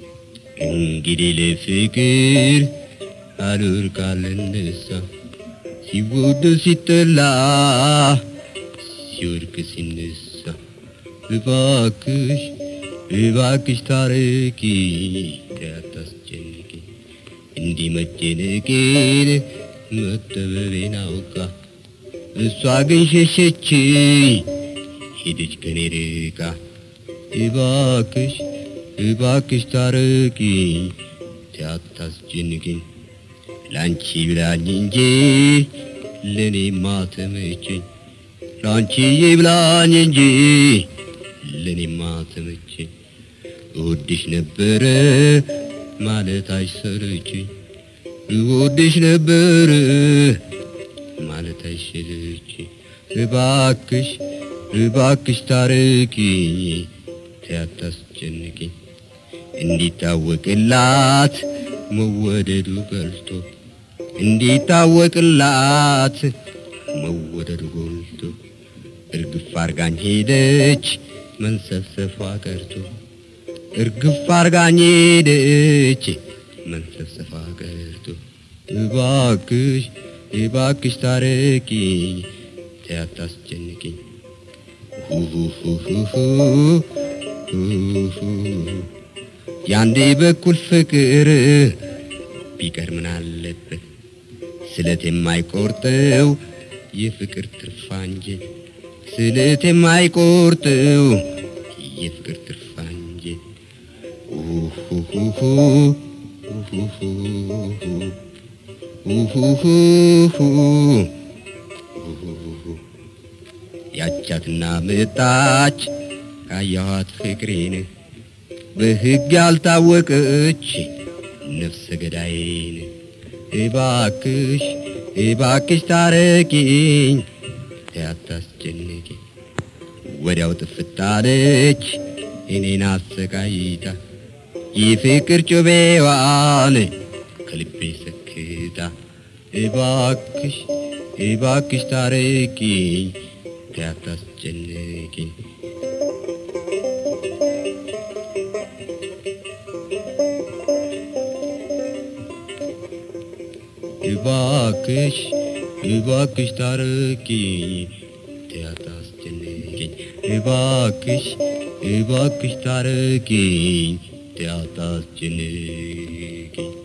እንግዲህ ለፍቅር አሉር ካልነሳ ሲወደድ ሲጠላ ሲወድቅ ሲነሳ እባክሽ እባክሽ ታረቂ ያታስጨንቂ እንዲህ መጨነቄን መጠበቤን አውቃ እሷ ግን ሸሸችኝ ሄደች ከኔ ርቃ እባክሽ እባክሽ ታረቂኝ ያታስጨንቂኝ ላንቺ ብላኝ እንጂ ለኔ ማተመቸኝ ላንቺ ይብላኝ እንጂ ለኔ ማተመቸኝ እወድሽ ነበረ ማለት አይሰለችኝ እወድሽ ነበረ ማለት አይሰለችኝ እባክሽ እባክሽ ታረቂኝ ያታስጨንቂኝ እንዲታወቅላት መወደዱ ቀልቶ እንዲታወቅላት መወደዱ ጎልቶ እርግፍ አርጋኝ ሄደች መንሰፍሰፏ ቀርቶ እርግፍ አርጋኝ ሄደች መንሰፍሰፏ ቀርቶ እባክሽ እባክሽ ታረቂኝ ያታስጨንቂኝ ያንዴ በኩል ፍቅር ቢቀር ምን አለበት ስለት የማይቆርጠው የፍቅር ትርፋንጀ ስለት የማይቆርጠው የፍቅር ትርፋንጀ ያቻትና መጣች ካየኋት ፍቅሬን በሕግ ያልታወቀች ነፍሰ ገዳይን እባክሽ እባክሽ ታረቂኝ ያታስጨንቂ ወዲያው ጥፍታለች እኔን አሰቃይታ የፍቅር ጩቤዋን ከልቤ ሰክታ እባክሽ እባክሽ ታረቂኝ ያታስጨንቂኝ እባክሽ እባክሽ ታረቂኝ ያታስጨንቂኝ እባክሽ እባክሽ ታረቂኝ ያታስጨንቂኝ